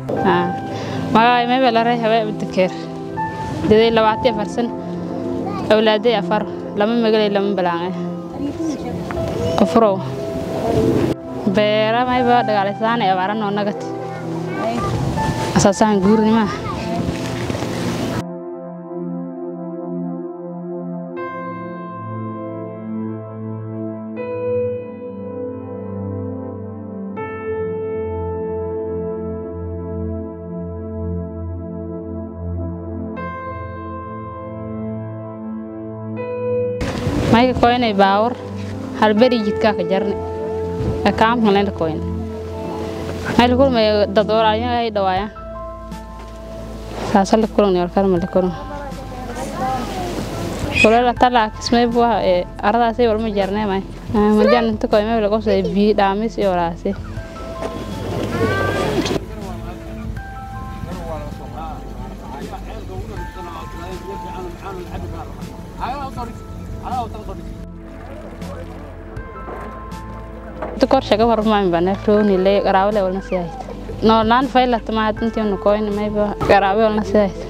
magaay mayba la ray habaa abdikeer daday labaatan farsan awlaaday afar lama magalay lama balaange qofrow beera mayba dhagaalaysaan ee abaara noo nagat asaasaan guurnimaa mayka koynay baawar halberi jidkaa ka jarni akaamkan layna koyna mayla kulmay dad walaalyo ay dhawaayaan saasa la kulani walkalma la kulan kulela talaa kismay buah ee aradaasay walma jarnay may madian inta koy may la qosay biyo dhaamis iyo walaasay kor shaga warmaan bana rooni le garaawle walna siyaayt noolaan faylat ma hadintii nu koyn mayba garaawe walna siyaayt